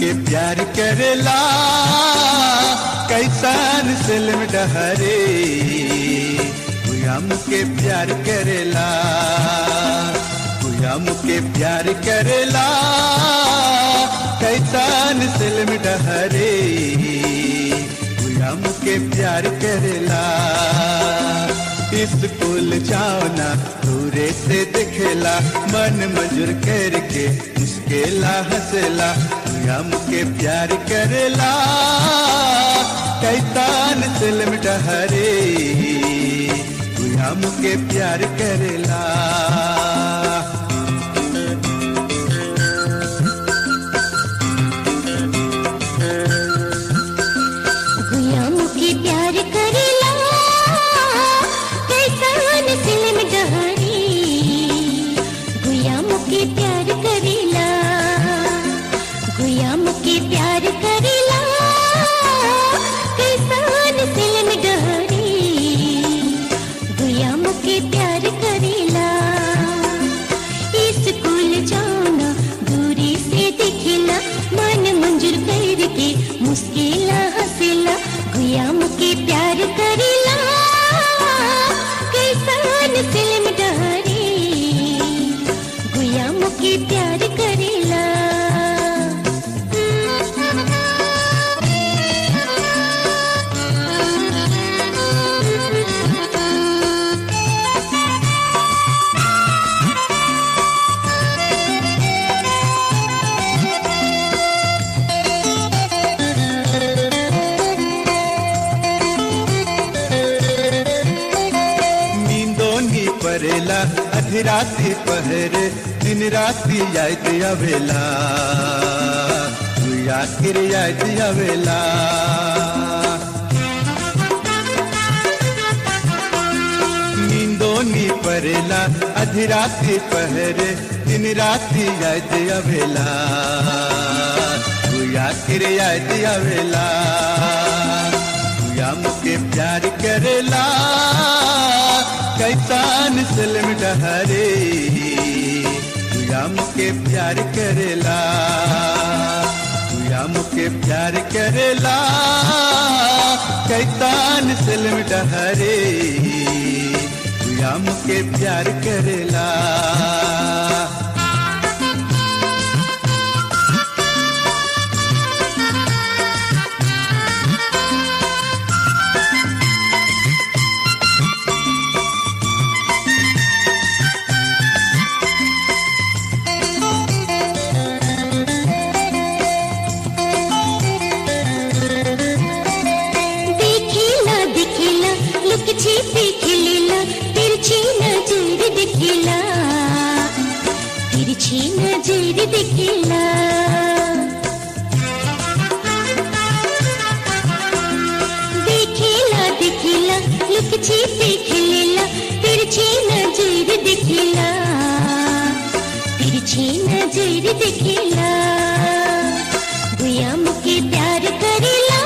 मुके प्यार करेला कैसान सिलम डहरे गुया मुके प्यार करेला गुया मुके प्यार करेला कैसान सिलम डहरे गुया मुके प्यार करेला स्कूल जाओना दूरे से दिखेला मन मजूर करके मुश्किला हंसला हम के प्यार करेला कैतान सिलम डहरे हम के प्यार करेला गुया मुके प्यार करेला कैसान सिलम डहरी गुया मुके प्यार करेला गुया मुके प्यार करेला कैसान सिलम डहरी गुया मुके प्यार करेला स्कूल जाना दूरी से दिखेला मन मंजूर करके मुश्किला हंसेला गुया मुके प्यार करेला कैसान फिल्म डहरी गुया मुके प्यार करेला नींदो नी परेला अधराती पहरे दिन राती याद आवेला तू आखिर याद आवेला नींदो नी परेला अधराती पहरे दिन राती याद आवेला तू आखिर याद आवेला या मुके प्यार करेला कैसान सिलम डहरे या मुके प्यार करेला या मुके प्यार करेला कैसान सिलम डहरे या मुके प्यार करेला देखिला देखिला लुक छिपी खिलिला तिरछी नजर देखिला तिरछी नजर देखिला देखिला देखिला लुक छिपी खिलिला तिरछी नजर देखिला तिरछी नजर देखिला गुया मुके प्यार करेला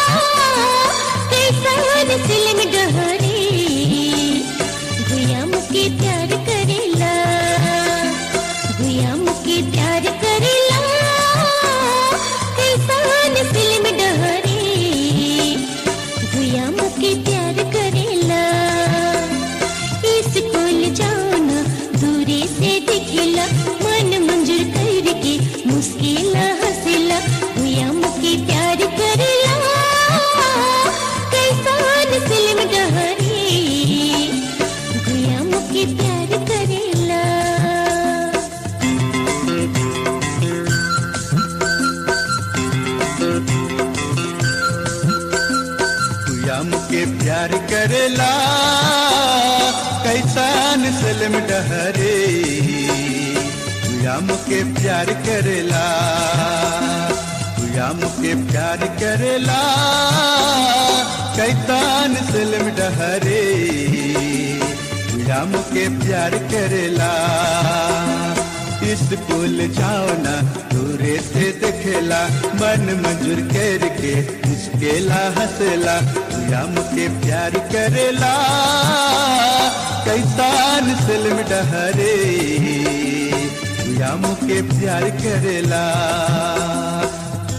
कैसान सिलम डहरे गुया मुके प्यार करेला गुया मुके प्यार करेला कैसान सिलम डहरे गुया मुके प्यार करेला स्कूल जाना दूरी से दिखेला मन मंजूर करके मुश्किला हंसेला गुया मुके प्यार करेला कैसान फिल्म डहरी गुया मुके प्यार करेला या मुके प्यार करेला कैसान सलम डहरे या मुके प्यार करेला या मुके प्यार करेला कैसान सलम डहरे या मुके प्यार करेला स्कूल जाओ ना दूरे से दिखेला मन मंजूर करके मुश्किला हंसला या मुके प्यार करेला कैसान सिलम डहरे या मुके प्यार करेला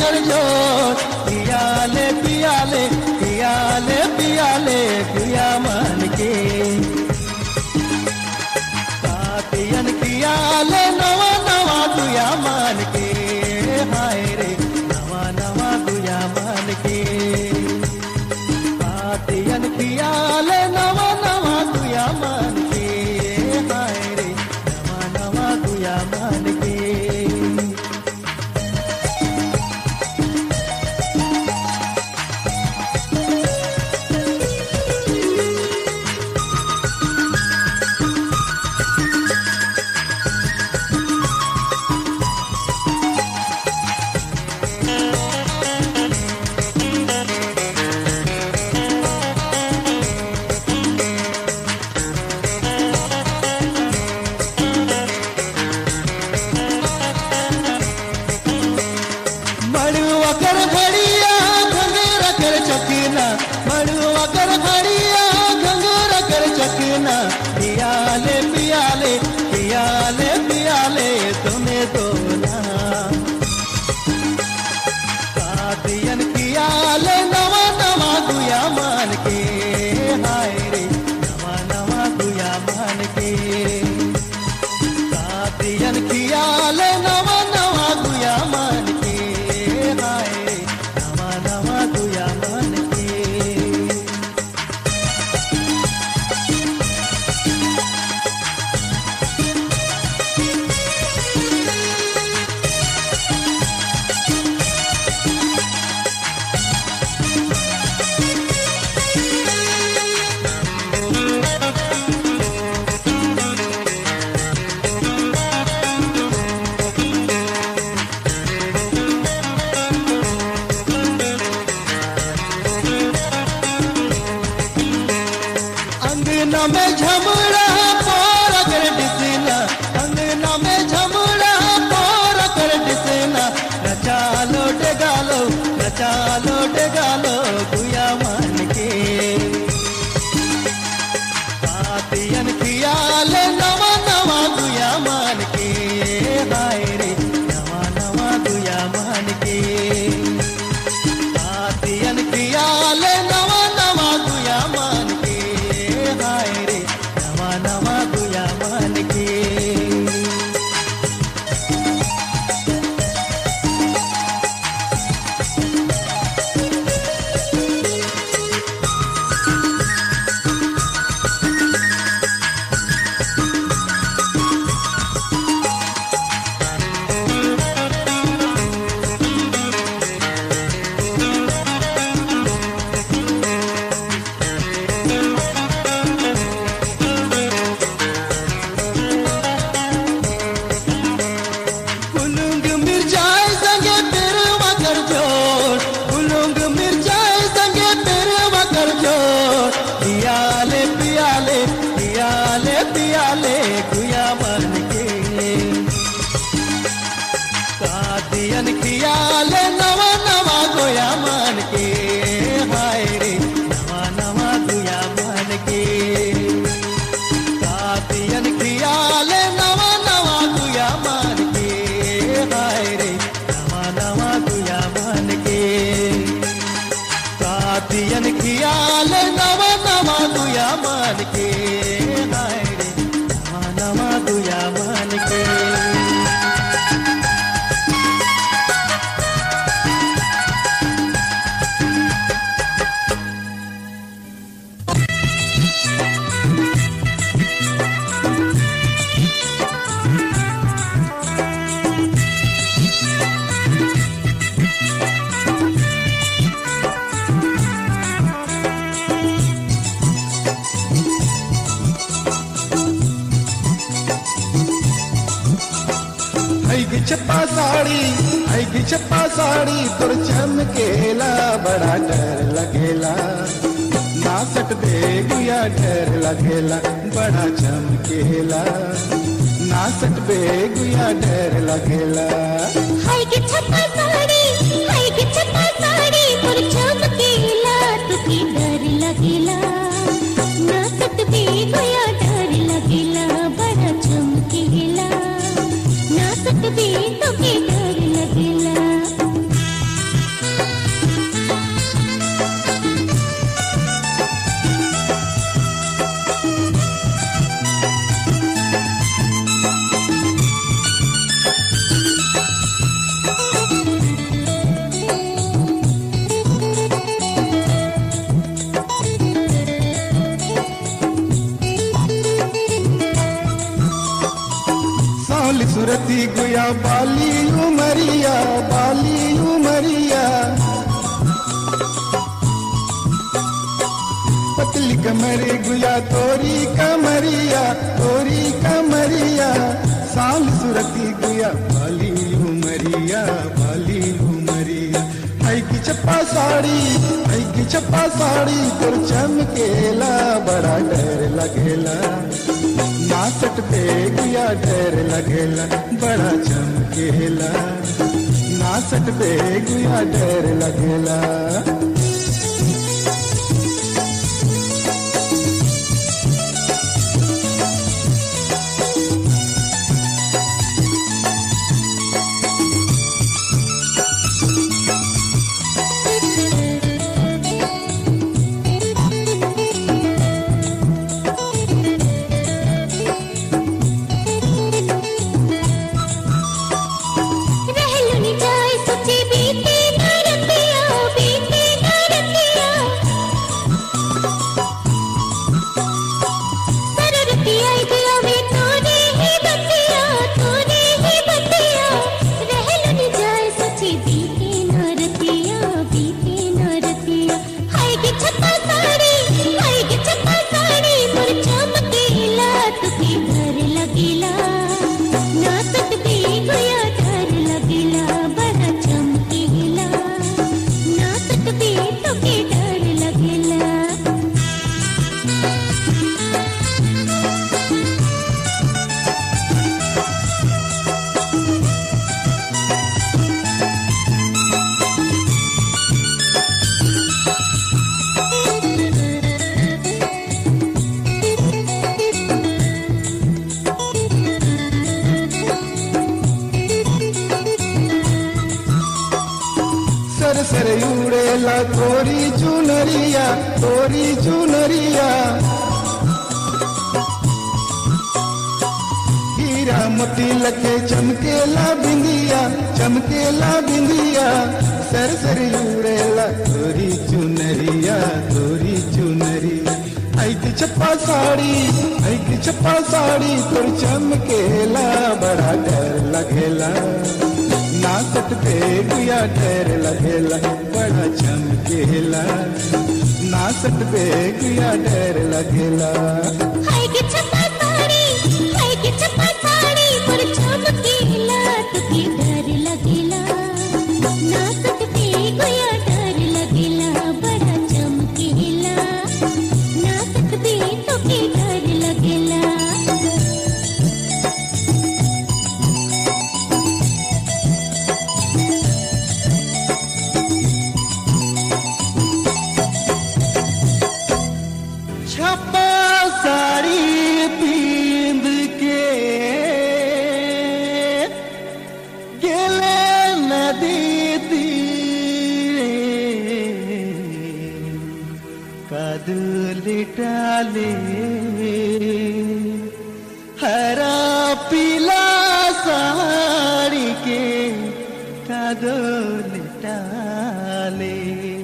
कर जोर पियाले पियाले पियाले पियाले पिया मन के साथियन पियाले नवा नवा दुया मान के हाय रे नवा नवा दुया मान के साथियन पियाले नवा नवा दुया मान के हाय रे नवा नवा दुया मान के मड़ुआ कर घड़िया घंगरा कर चकीना मड़ुआ कर घड़िया घंगरा कर चकीना पियाले पियाले पियाले पियाले तुम्हें दोना साथियन पियाले नवा नवा दुया मान के हाय रे नवा नवा दुया मान के साथियन पियाले नवा नवा दुया मान के हाय रे नवा नवा दुया मान के अंगना में झमड़ा पोर कर डिसना अंगना में झमड़ा पोर कर डिसना नचा लो डगालो नचा लो डगालो गुया मान के साथियन खियाल नवा नवा गुया मान के हाय रे नवा नवा गुया मान के साथियन खियाल नवा नवा गुया मान के हाय रे नवा नवा गुया मान के कुलुंग मिर्जाए संगे पेरवा कर जोर कुलुंग मिर्जाए संगे पेरवा कर जोर पियाले पियाले पियाले पियाले गुया मन के साथियन खियाले नवा नवा गोया मान के हाय रे नवा नवा गुया मान के साथियन खियाले नवा नवा गुया मान के हाय रे नवा नवा गुया मान के साथियन खियाले नवा नवा गुया मान के हाय रे नवा नवा गुया मान के ಐಗಿ ಚಪ್ಪ ಸಾಡಿ ಐಗಿ ಚಪ್ಪ ಸಾಡಿ तोर चमकेला बड़ा डर लगेला ना सकते गुया डर लगेला बड़ा चमकेला ना सकते गुया डर लगेला हाय गे छप्पा साडी हाय गे छप्पा साडी पर चमकेला तुकी डर लगेला नाचत बे गया डर लगेला बड़ा चमकेला नाचत बे तुकी डर लगेला सूरती गुया बाली उमरिया बाली उमरिया पतली कमरे गुया तोरी कमरिया तोरी कमरिया साल सुरती गुया बाली उमरिया बाली उमरिया आई की चप्पा साड़ी आई की चप्पा साड़ी तोर चमकेला बड़ा डर लगेला नासट पे गुया डर लगेला बड़ा चमकेला नासट पे गुया डर लगेला रहलुनी जाए सोचे बीते न रतिया बीते न रतिया सररतिया दिया में तूने ही बतिया तूने ही बतिया रहलुनी जाए सोचे बीते न रतिया बीते न रतिया हाय के छप्पा साड़ी हाय के छप्पा साड़ी मोर चमकेला तुके घर लगेला नाचत भी गोया डर लगेला बड़ा चमकेला नाचत भी तोके डर लगेला सर सर उड़ेला तोरी चुनरिया तोरी चुनरिया हीरा मोती लगे चमकेला बिंदिया चमकेला बिंदिया सर सर उड़ेला तोरी चुनरिया तोरी चुनरिया आई की चप्पा साड़ी आई की चप्पा साड़ी तोर चमकेला बड़ा डर लगेला नासत पे गुया डर लगेला बड़ा चमकेला नासत पे गुया डर लगेला हाय के छप्पा साड़ी हाय के छप्पा साड़ी मोर चमकेला तुके डर लगेला नाचत पे गोया डर लगेला बड़ा चमकेला नाचत पे तुके डर लगेला छप्पा साड़ी पींद के गेले नदी तीरे कदूल डाले हरा पीला साड़ी के कदूल डाले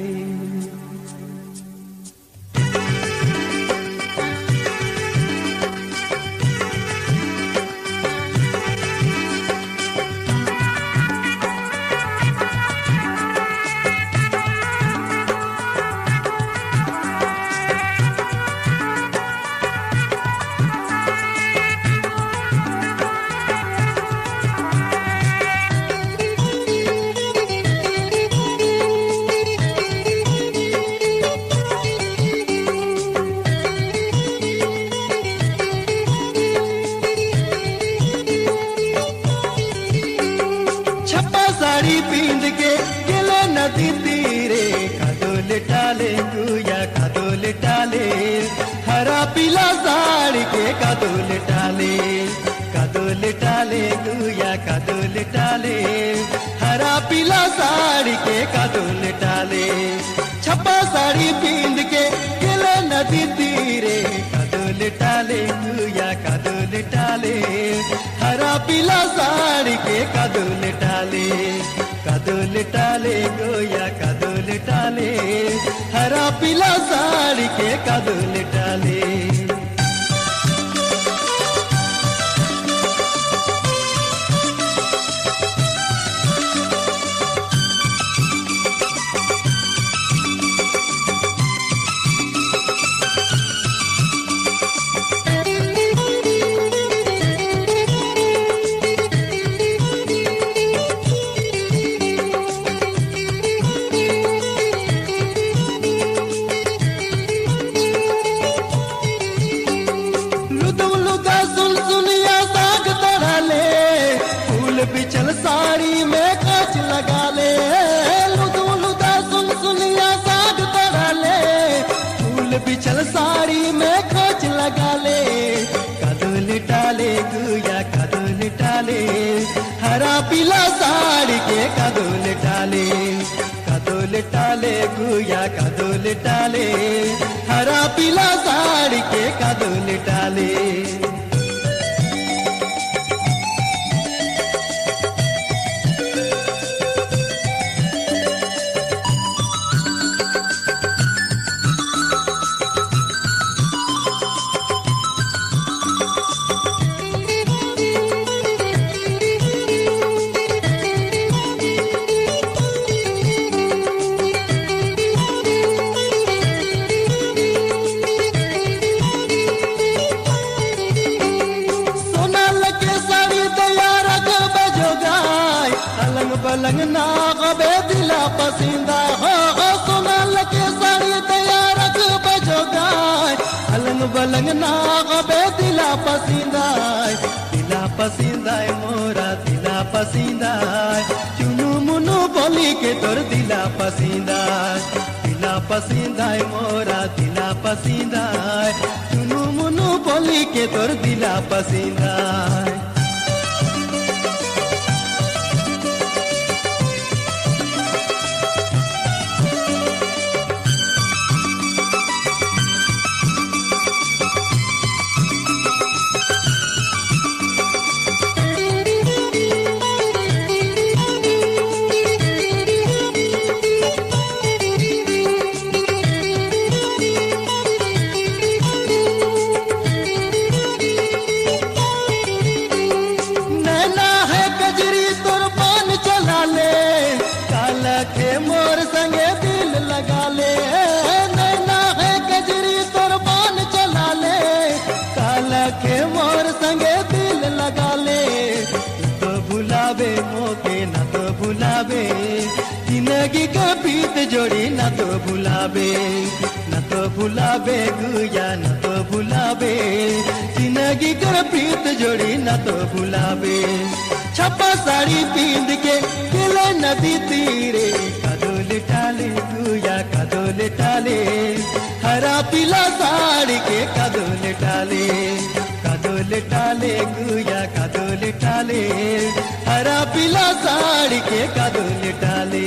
छप्पा साड़ी पींद के गिले नदी तीरे कादो लिटाले गुया कादो लिटाले हरा पीला साड़ी के कादो लिटाले कादो लिटाले गुया कादो लिटाले हरा पीला साड़ी के कादो लिटाले छप्पा साड़ी पींद के गिले नदी तीरे कादो लिटाले गुया कादो लिटाले हरा पीला साड़ी के कादो लिटाले कादो लिटाले गोया कादो लिटाले हरा पीला साड़ी के कादो लिटाले बिछल साड़ी में खोच लगा ले कदू लिटाले गुया कदू लिटाले हरा पीला साड़ी के कदू लिटाले कदू लिटाले गुया कदू लिटाले हरा पीला साड़ी के कदू लिटाले सोनल के साड़ी तैयार बजो गाय अलंग बलंग ना गबे दिला पसींदा हो हो सोनल के साड़ी तैयार बजो गाय अलंग बलंग ना गबे दिला पसींदा दिला पसींदा मोरा दिला पसींदा चुनु मुनु बोली के तोर दिला पसींदा दिला पसींदा मोरा दिला पसींदा चुनु मुनु बोली के तोर दिला पसींदा नैना है कजरी तोर पान चला ले काल के मोर संगे दिल लगा ले नैना है कजरी तोर पान चला ले काल के मोर संगे दिल लगा ले तो भुलावे मोके न तो भुलावे जिंदगी का बीत जोड़ी न तो भुलावे न तो भुलावे गुया न तो भुलावे जिंदगी का प्रीत जोड़ी न तो भुलावे छपा साड़ी पींद के किले नदी तीरे कदो लिटाले गुया कदो लिटाले हरा पीला साड़ी के कदो लिटाले कदो लिटाले गुया कदो लिटाले हरा पीला साड़ी के कदो लिटाले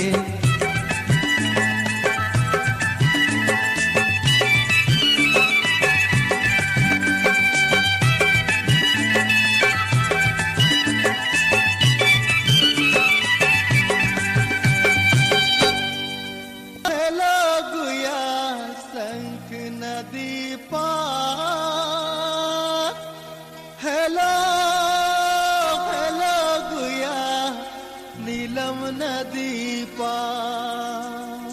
हेलो गुया संक नदी पार हेलो हेलो गुया नीलम नदी पार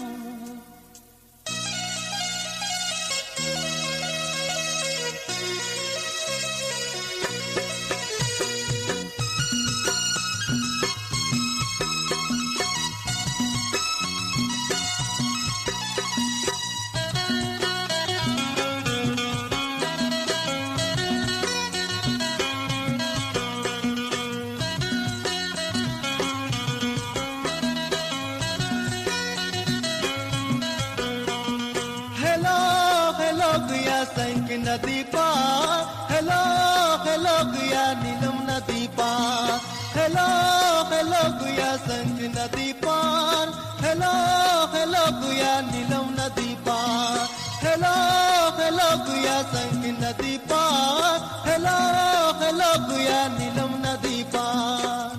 हेलो हेलो गुया संक नदी पार हेलो हेलो गुया नीलम नदी पार हेलो हेलो गुया संक नदी पार हेलो हेलो गुया नीलम नदी पार हेलो हेलो गुया संक नदी पार हेलो हेलो गुया नीलम नदी पार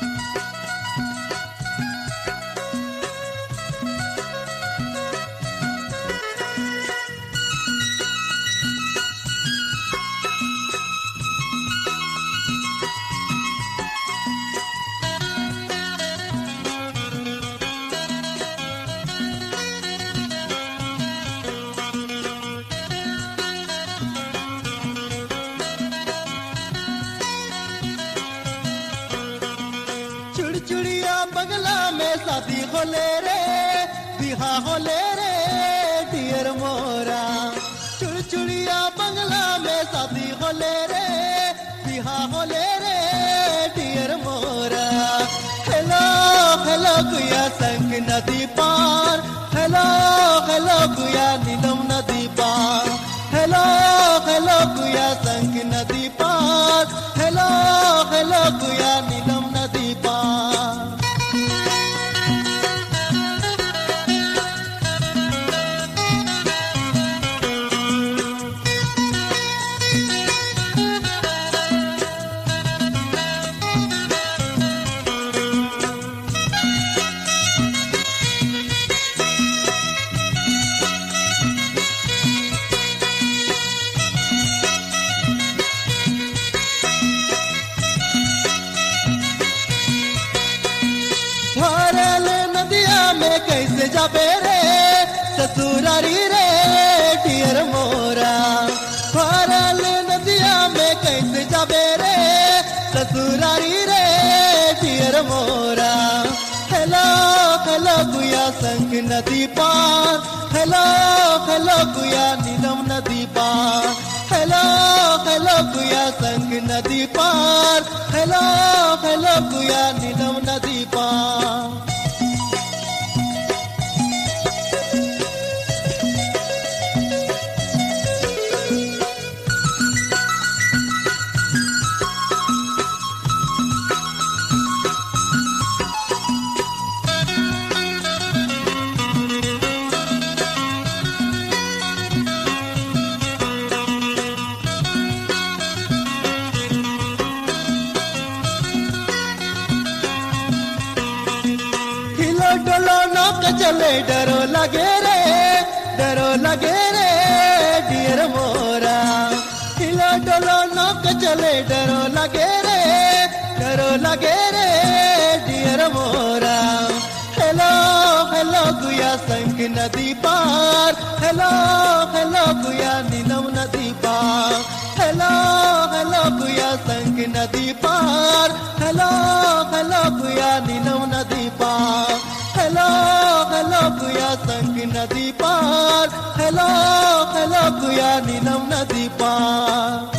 चुड़चुड़िया बंगला में शादी होले रे बिहा होले रे डियर मोरा चुड़चुड़िया बंगला में शादी होले रे बिहा होले रे डियर मोरा हेलो हेलो गुया संग नदी पार हेलो हेलो गुया नीलम नदी पार हेलो हेलो गुया संग नदी पार हेलो हेलो गुया नीलम नदी पार भरल नदिया में कैसे जाबे रे ससुरारी रे डियर मोरा भरल नदिया में कैसे जाबे रे ससुरारी रे डियर मोरा हेलो हेलो गुया संग नदी पार हेलो हेलो गुया नीलम नदी पार हेलो हेलो गुया संग नदी पार हेलो हेलो गुया नीलम नदी पार हिलो डोलो नौक चले डरो लगे रे डरो लगे रे डियर मोरा हिलो डोलो नौक चले डरो लगे रे डरो लगे रे डियर मोरा हेलो हेलो गुया संग नदी पार हेलो हेलो गुया नीलम नदी पार हेलो हेलो गुया संग नदी पार हेलो हेलो गुया नीलम नदी पार हेलो हेलो गुया संग नदी पार हेलो हेलो गुया नीलम नदी पार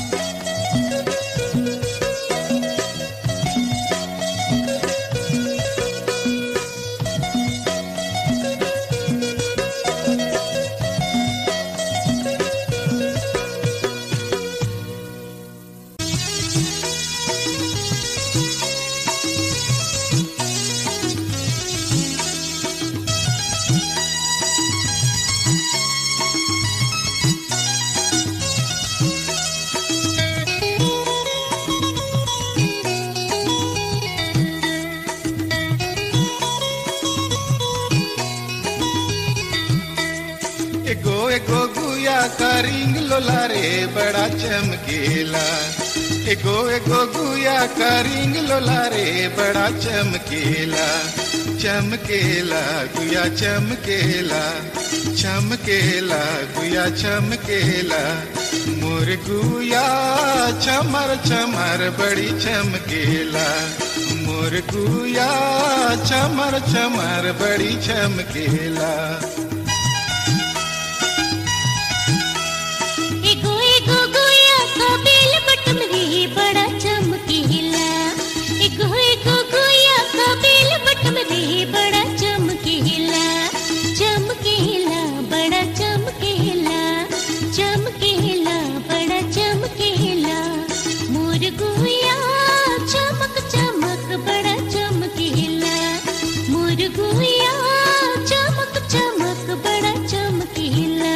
एगो एगो गुया का रिंग लोला रे बड़ा चमकेला एगो एगो गुया का रिंग लोला रे बड़ा चमकेला चमकेला गुया चमकेला चमकेला गुया चमकेला मोर गुया चमर चमर बड़ी चमकेला मोर गुया चमर चमर बड़ी चमकेला एगो एगो गोया का बेल बटम रे बड़ा चमकीला एगो एगो गोया का बेल बटम रे बड़ा चमकीला चमकीला बड़ा चमकीला चमकीला बड़ा चमकीला मोर गोया चमक चमक बड़ा चमकीला मोर गोया चमक चमक बड़ा चमकीला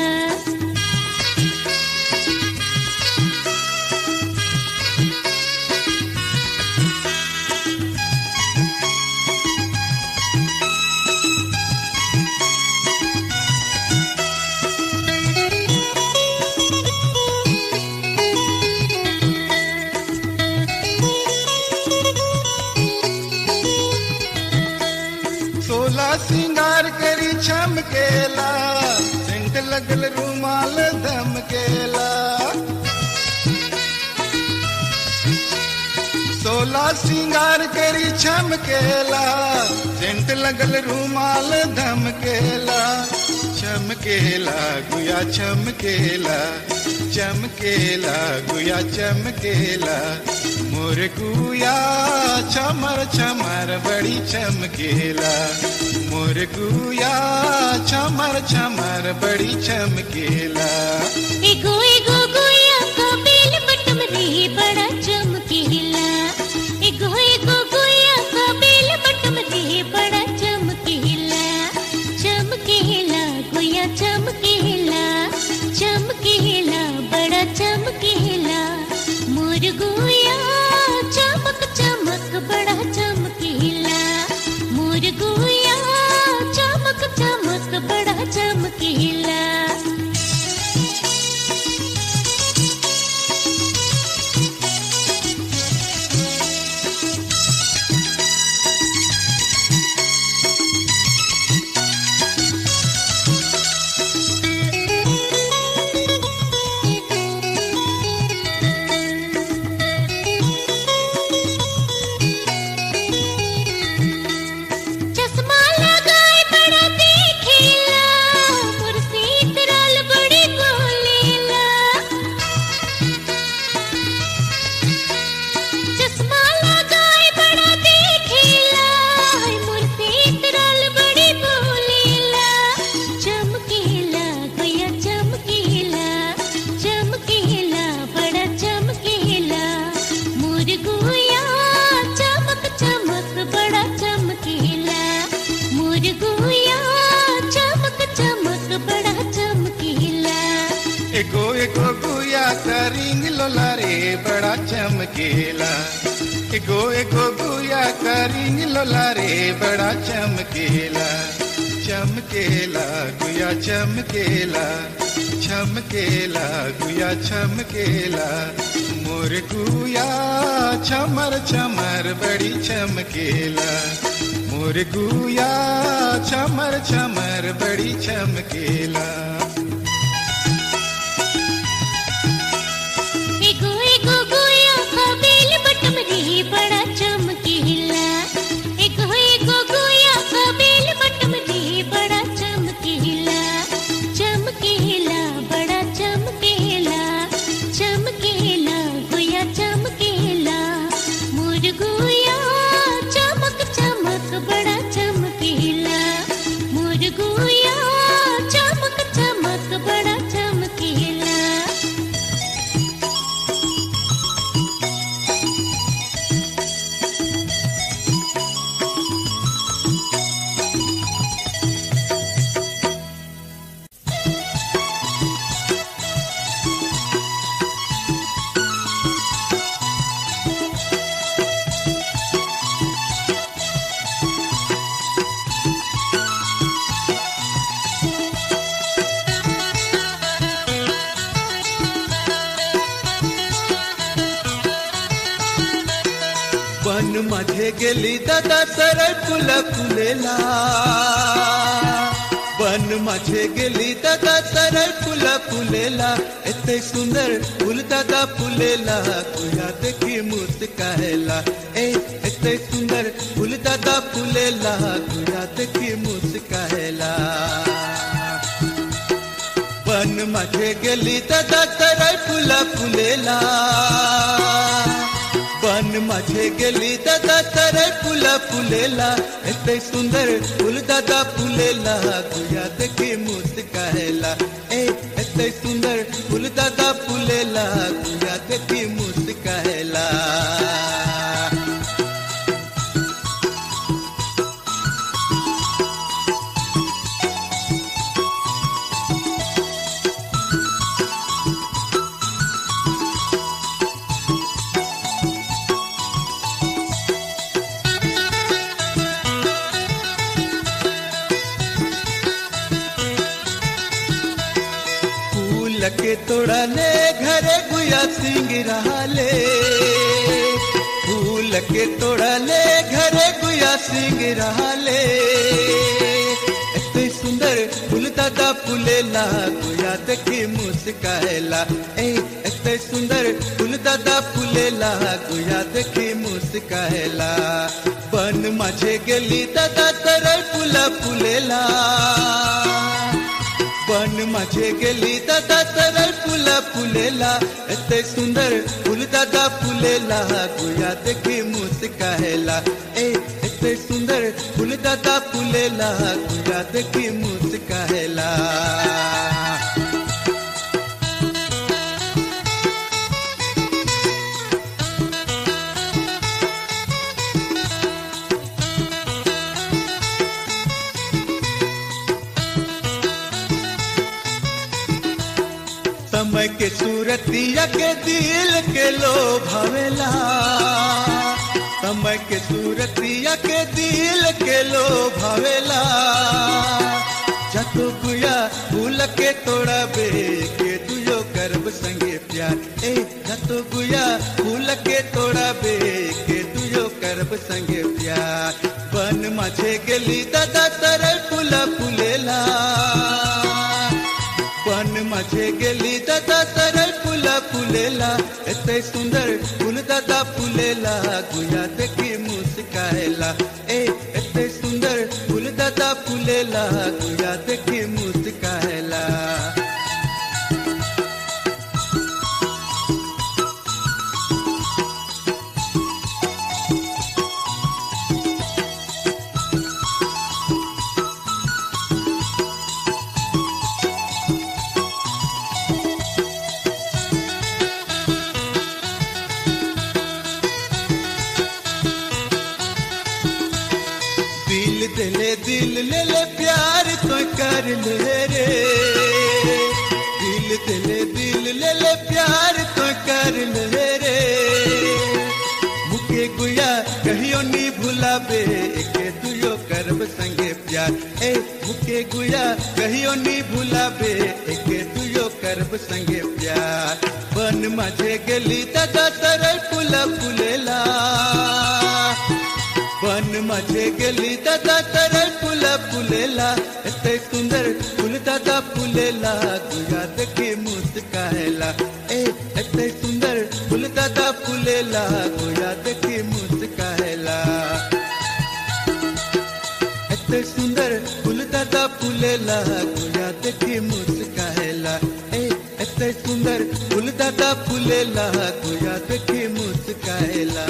सोला सिंगार करी चमकेला सेंट लगल रुमाल धमकेला सोला सिंगार करी चमकेला सेंट लगल रुमाल धमकेला चमक चमकेला गुया चमकेला चमकेला गुया चमकेला मोर गुया चमर चमर बड़ी चमकेला मोर गुया चमर चमर बड़ी चमकेला एगो एगो गोया का बेल बटम रे बड़ा चमकीला एगो एगो गोया का बेल बटम रे बड़ा चमकीला चमकीला गोया चमकीला चमकीला बड़ा चमकीला मोर गोया चमक चमक बड़ा चमकीला मोर गोया चमक चमक बड़ा चमकीला चश्मा लगाए बड़ा देखेला कुर्सी तरल बड़ी बोलेला चश्मा लगाए बड़ा देखेला कुर्सी तरल बड़ी बोलेला चमकेला गया चमकेला चमकेला बड़ा चमकेला मोर गोया चमक चमक बड़ा चमकेला मोर गोया चमक चमक बड़ा चमकेला एगो एगो गुया करिंग लोला रे बड़ा चमकेला एगो एगो गुया करिंग लोला रे बड़ा चमकेला चमकेला गुया चमकेला चमकेला गुया चमकेला मोर गुया चमर चमर बड़ी चमकेला मोर गुया चमर चमर बड़ी चमकेला एगो एगो गोया का बेल बटम रे बड़ा चमकीला एगो एगो गोया का बेल बटम रे बड़ा चमकीला चमकीला बड़ा चमकीला चमकीला गोया चमकीला मोर गोया चमक चमक बड़ा चमकीला मोर गोया चमक चमक बड़ा चमकीला वन मध्ये गेली दादा सरळ फुलं फुलेला वन मध्ये गेली दादा सरळ फुलं फुलेला एते सुंदर फुल दादा फुलेला तुया देखी मुस्कायला ए एते सुंदर फुल दादा फुलेला तुया देखी मुस्कायला वन मध्ये गेली दादा सरळ फुलं फुलेला वन मध्ये गेली दादा सरळ फुलं फुलेला एते सुंदर फुल दादा फुलेला तुया देखी मुस्कायला ए एते सुंदर फुल दादा फुलेला तुया देखी मुस्कायला फूल के तोड़ले घरे गुया सिंग रहले फूल के तोड़ले घरे गुया सिंग रहले एते सुंदर फूल दादा फूलेला गुया देखी मुस्काएला ए एते सुंदर फूल दादा फूलेला गुया देखी मुस्काएला बन माझे गेली दादा तर फुला फुलेला माझे गेली दादा सरळ फुला फुलेला एते सुंदर फुल दादा फुलेला गुया देखी मुस्काहेला ए एते सुंदर फुल दादा फुलेला गुया देखी मुस्काहेला समय के सूरतिया के दिल के लो भावेला समय के सूरतिया के दिल के लो भावेला जतो गुया फूल के तोड़ा बे के तुझो करब संगे प्यार ए जतो गुया फूल के तोड़ा बे के तुझो करब संगे प्यार बन माझे गेली दादा तरल फुला फुलेला पण माझे गेली दादा सरळ फुला फुलेला एते सुंदर फुल दादा फुलेला गुया देखी मुस्कायला ए एते सुंदर फुल दादा फुलेला गुया देखी मुस्कायला दिल दिले दिल ले ले प्यार तो कर ले रे दिल दिले दिल ले ले प्यार तो कर ले रे मुके गुया कहियो नी भुलाबे के तुयो करब संगे प्यार ए मुके गुया कहियो नी भुलाबे के तुयो करब संगे प्यार बन माझे गेली दादा तरल फुला फुलेला पण माझे गेली दादा तरळ फुला फुलेला एते सुंदर फुल दादा फुलेला गुया देखी मुस्कायला ए एते सुंदर फुल दादा फुलेला गुया देखी मुस्कायला एते सुंदर फुल दादा फुलेला गुया देखी मुस्कायला ए एते सुंदर फुल दादा फुलेला गुया देखी मुस्कायला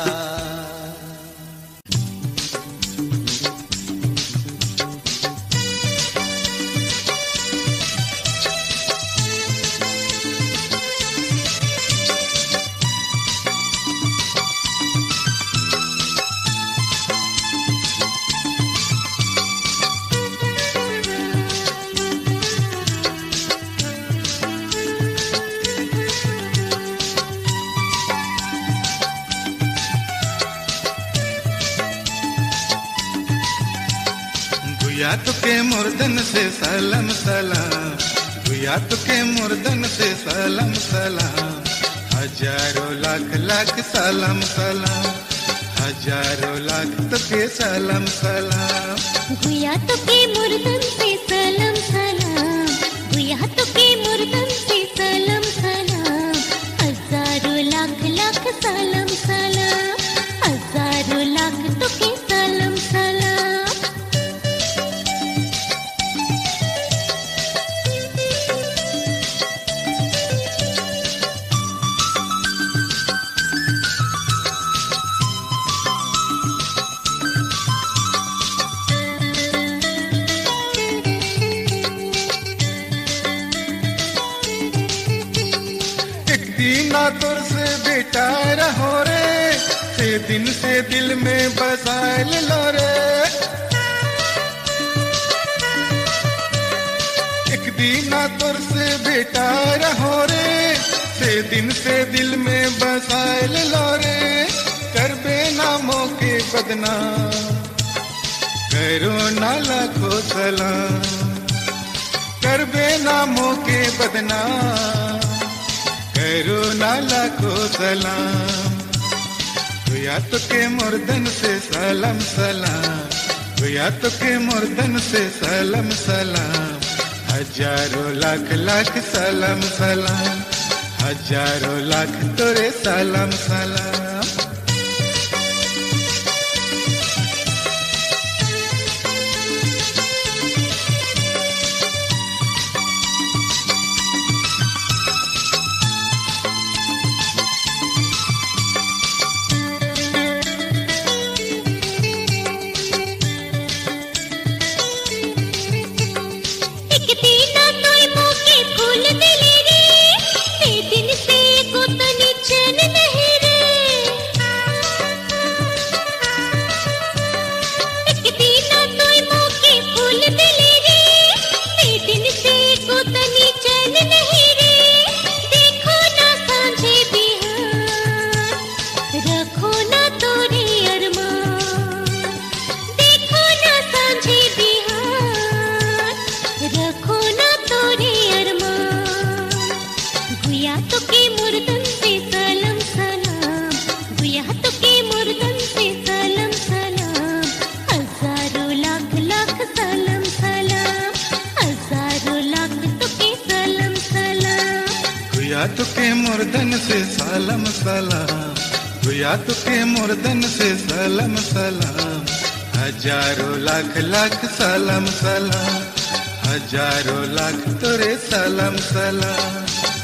गुया तुके मुर्दन से सलाम सलाम गुया तुके मुर्दन से सलाम सलाम हजारों लाख लाख सलाम सलाम हजारों लाख तुके सलाम सलाम गुया तो के मुर्दन से सलाम सलाम गुया तो के मुर्दन से सलाम सलाम हजारों लाख लाख सलाम सलाम हजारों लाख तो के सलाम सलाम एक दीना तुर से बेटा रहो रे से दिन से दिल में बसाए लो रे एक दीना तुर से बेटा रहो रे से दिन से दिल में बसाए लो रे कर बेनामों के बदनाम करो ना लाखों सलाम कर बेनामों के बदनाम करो नाला को सलाम गुया तो के मुर्दन से सलाम सलाम गुया तो के मुर्दन से सलाम सलाम हजारों लाख लाख सलाम सलाम हजारों लाख तोरे सलाम सलाम गुया तुके मुर्दन से सलाम सलाम गुया तुके मुर्दन से सलाम सलाम हजारों लाख लाख सलाम सलाम हजारों लाख तोरे सलाम सलाम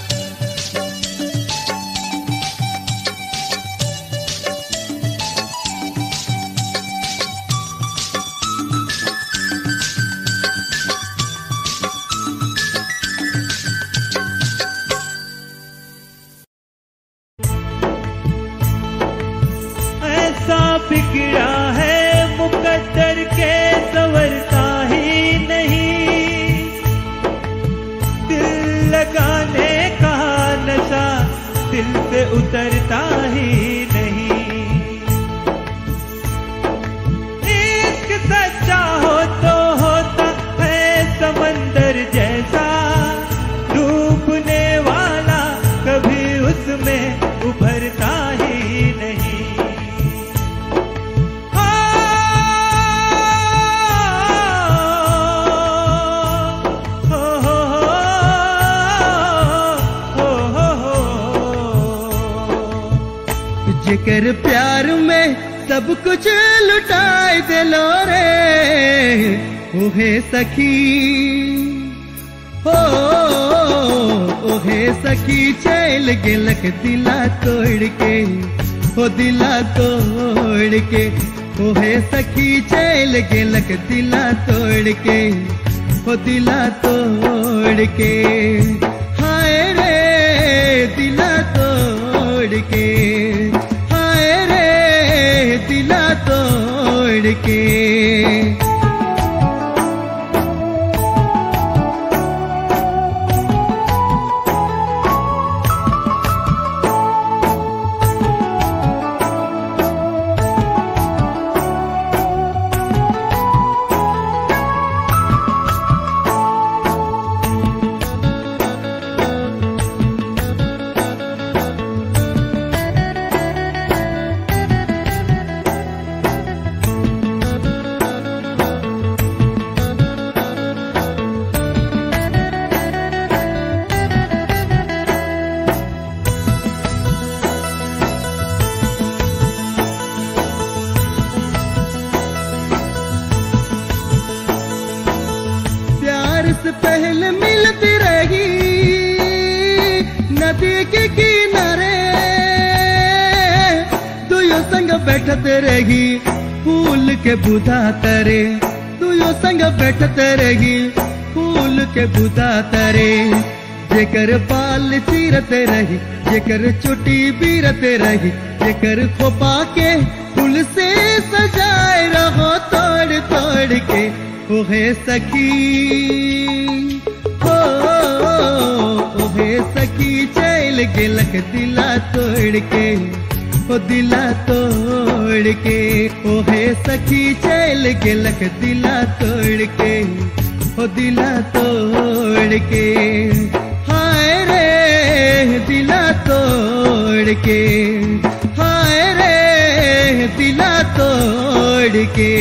ऐसा बिगड़ा है मुकद्दर के संवरता ही नहीं दिल लगाने का नशा दिल से उतरता ही नहीं इश्क सच्चा हो तो होता है समंदर जैसा डूबने वाला कभी उसमें उभरता ही नहीं हो, हो, हो, हो, हो, हो। जिकर प्यार में सब कुछ लुटाए दिलो रे ओहे सखी हो ओहे सखी चल गेलक दिला तोड़ के हो दिला तोड़ के ओहे सखी चल गेलक दिला तोड़ के हो दिला तोड़ के हाय रे दिला तोड़ के हाय रे दिला तोड़ के प्यार से पहले मिलती रही नदी के किनारे दुयो संग बैठते रही फूल के बुधा तरे दुयो संग बैठते रही फूल के बुधा तरे जेकर बाल चीरते रही जेकर चोटी बीरते रही जेकर खोपा के फूल से सजाए रहो तोड़ तोड़ के ओहे सखी हो ओहे सखी चल गेलक दिला तोड़ के ओ दिला तोड़ के ओहे सखी चल गेलक दिला तोड़ के ओ दिला तोड़ के हाय रे दिला तोड़ के हाय रे दिला तोड़ के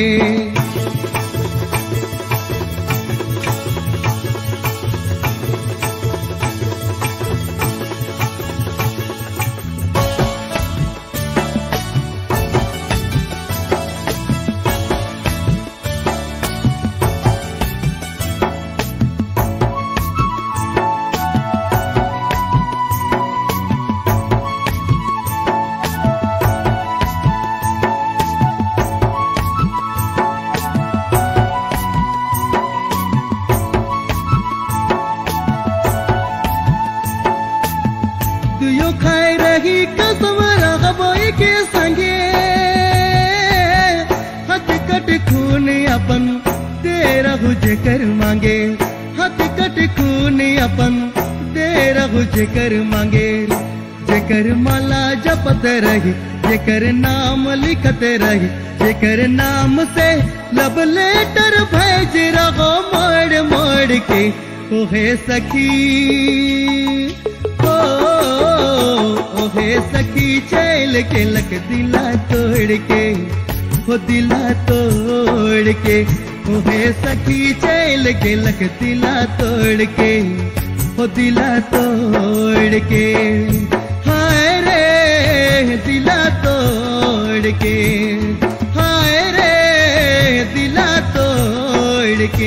तुयो खाए रही कसम रगबोई के संगे हकीकत खून अपन तेरा हुजे कर मांगे हकीकत खून अपन तेरा हुजे कर मांगे जेकर माला जपत रही जेकर नाम लिखत रही जेकर नाम से लब लेटर भेज रहो मोड़ मोड़ के ओहे सखी ओ ओहे सखी चल के लक दिला तोड़ के हो दिला तोड़ के ओहे सखी चल के लक दिला तोड़ के हो दिला तोड़ के हाय रे दिला तोड़ के हाय रे दिला तोड़ के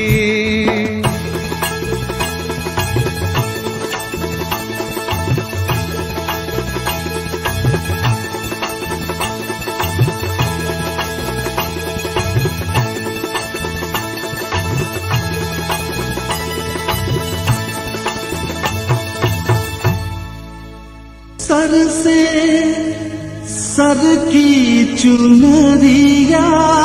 सर से सर की चुनरिया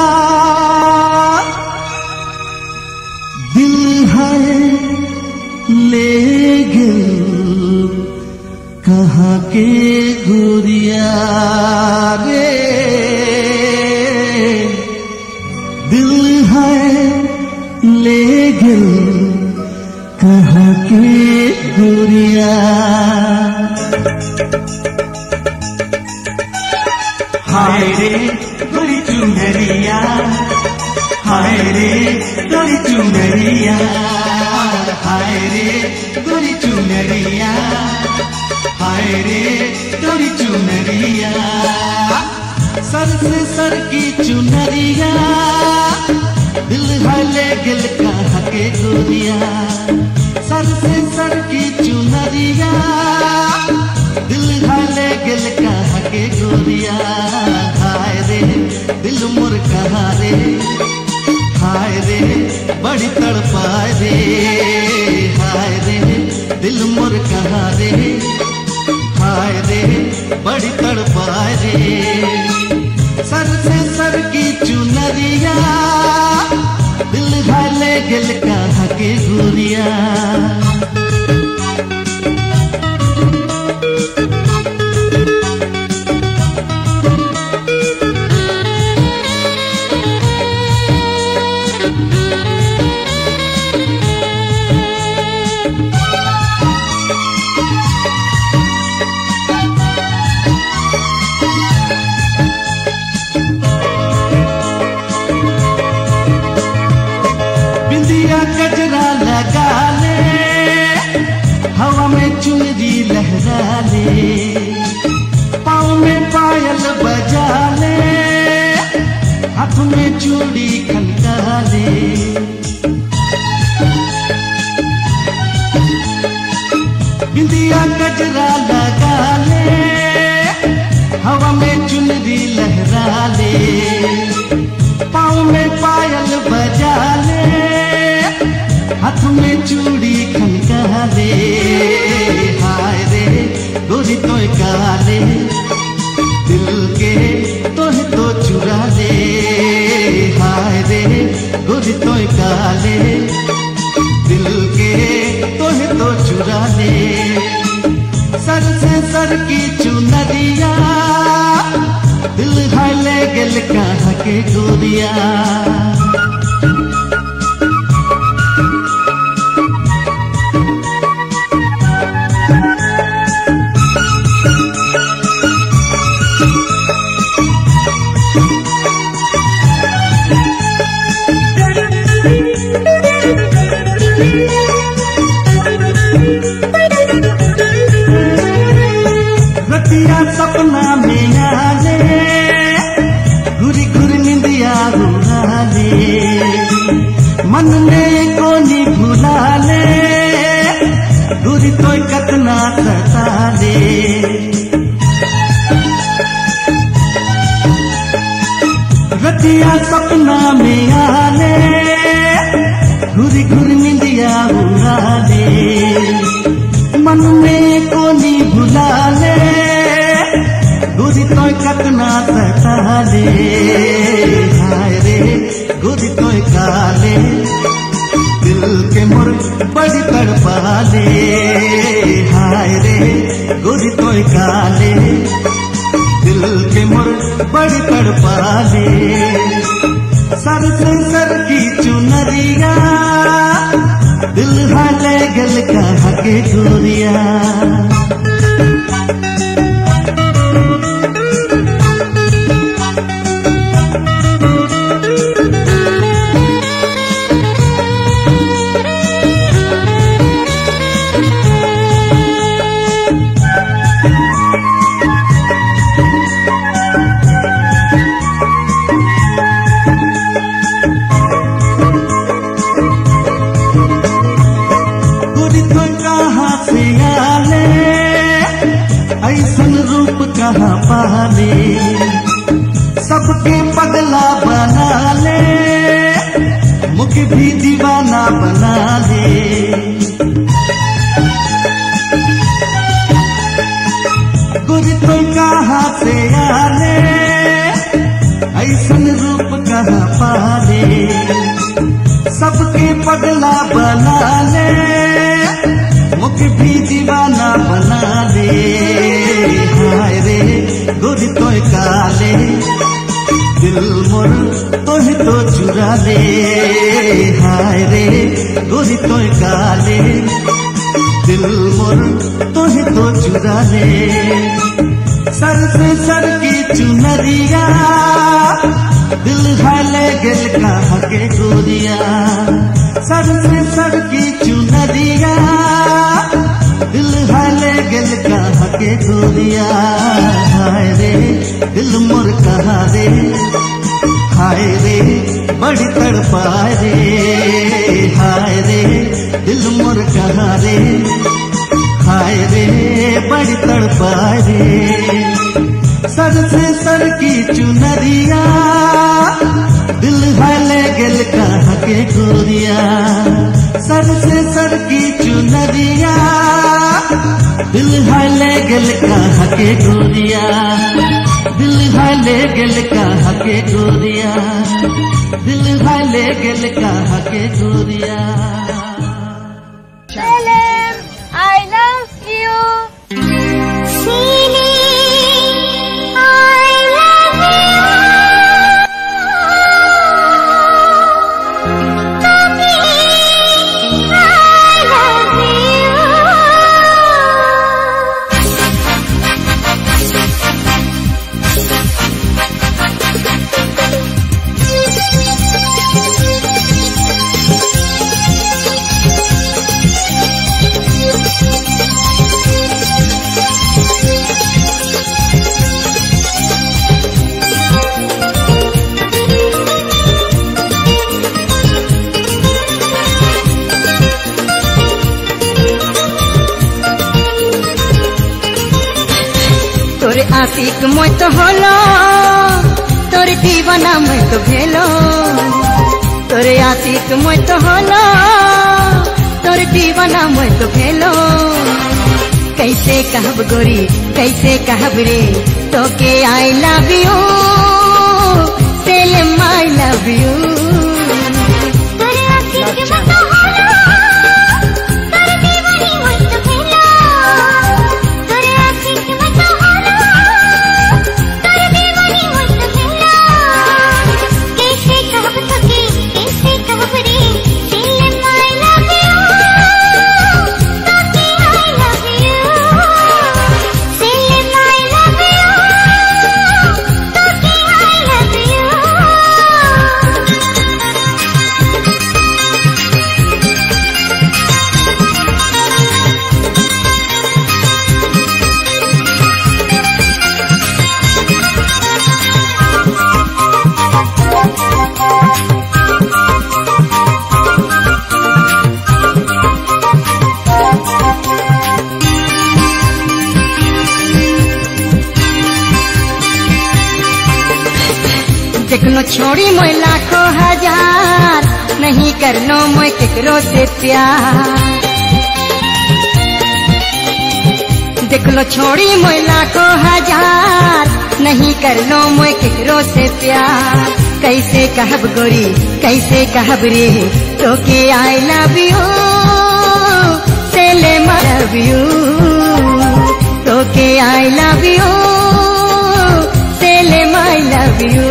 दिल है ले गल कहाँ के गुरिया रे दिल है ले गल कहाँ के गुरिया हाय रे गोरी चुनरिया हाय रे गोरी चुनरिया हाय रे गोरी चुनरिया हाय रे गोरी चुनरिया सर से सर की चुनरिया दिल हले गिल कहाँ के गोरिया सर से सर की चुनरिया दिल घाले गिल कहा के गोरिया हाय रे दिल मुर कहा रे हाय रे बड़ी तड़पाए रे हाय रे दिल मुर कहा रे हाय रे बड़ी तड़पाए रे सर से सर की चुनरिया दिल घाले गिल कहा के गोरिया बिंदिया गजरा लगा ले हवा में चुनरी लहरा ले पाँव में पायल बजा ले हाथ में चूड़ी खनका ले बिंदिया गजरा लगा ले हवा में चुनरी लहरा ले पाँव में पायल बजा ले हाथ में चूड़ी खनका ले हाय रे गोरी तो काले दिल के तोह तो चुरा ले हाय रे गोरी तो काले दिल के तोह तो चुरा ले सर से सर की चुनरिया दिल हाले गल कहाँ के गोरिया रतिया सपना में आले घुरी घुरी निंदिया उड़ाले मन में कोनी भुलाले घुरी तो कतना सताले रतिया सपना में आले घुरी घुरी निंदिया उड़ाले मन में कोनी भुलाले गुरी तो कतना सताले हाय रे गुरी तो काले दिल के मुर बड़ी तड़पाले हाय रे गुरी तो काले दिल के मुर बड़ी तड़पाले सर से सर की चुनरिया दिल हाले गल कहा के गोरिया ले सबके पगला बना ले मुख भी दीवाना बना ले गुर तो कहाँ से आले ऐसन रूप कहाँ पाले सबके पगला बना ले मुख भी दीवाना बना ले हाय रे गुर तो काले दिल मोर तोहे तो चुरा ले हाय रे गुर तो काले दिल मोर तोहे तो चुरा ले सर से सर की चुनरिया दिल हाले गेल कहा के गोरिया सर से सर की चुनरिया दिल हाले गेल कहा के गोरिया हाय रे दिल मोर कहा रे हाय रे बड़ी तड़पाए रे हाय रे दिल मोर कहा रे हाय रे बड़ी तड़पाए रे सर से सर की चुनरिया दिल हाले गेल कहा के गोरिया सर से सर की चुनरिया दिल हाले गेल कहा के गोरिया दिल हाले गेल कहा के गोरिया दिल हाले गेल कहा के गोरिया Salam, I love you. Sini, I love you. Tapi, I love তোরে আশিক মই তো হলো তোরে দিবানা মই তো ভেলো তোরে আশিক মই তো হলো তোরে দিবানা মই তো ভেলো कैसे कहब गोरी कैसे कहब रे तो के आई लव यू सेलम आई लव यू तोरे आशिक मत होलो तोरे दीवानी मत भेलो तोरे आशिक मत होलो तोरे दीवानी मत भेलो कैसे कहब तोके कैसे कहब रे दिल माय लव यू तोके आई लव यू दिल माय लव यू तोके आई लव यू देखनो छोड़ी मैं लाखों हजार नहीं करनो मैं केकरो से प्यार देखलो छोड़ी मैं लाखों हजार नहीं करनो मैं केकरो से प्यार कैसे कहब गोरी कैसे कहब रे तो के आई लव यू सेले लव यू तो के आई लव यू सेले माई लव यू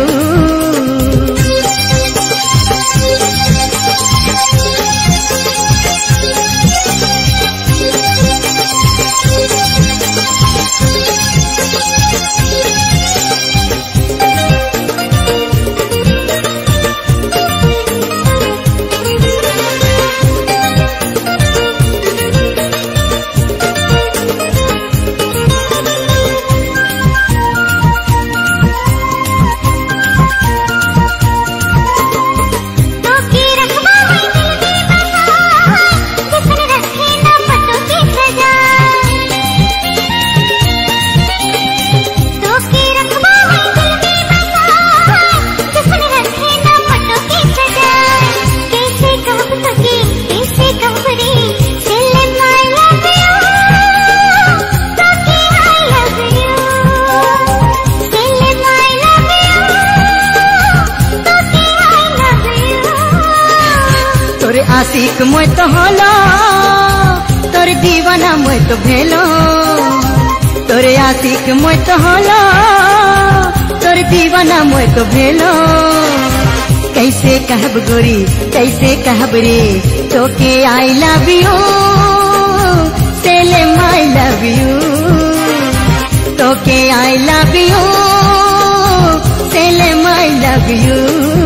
आशिक मैं तो होलो तोर दीवाना मैं तो भेलो तोरे आशिक मैं तो होलो तोर दीवाना मैं तो भेलो कैसे कहब गोरी कैसे कहब रे तो के आई लव यू सेले माई लव यू तो के आई लव यू सेले माई लव यू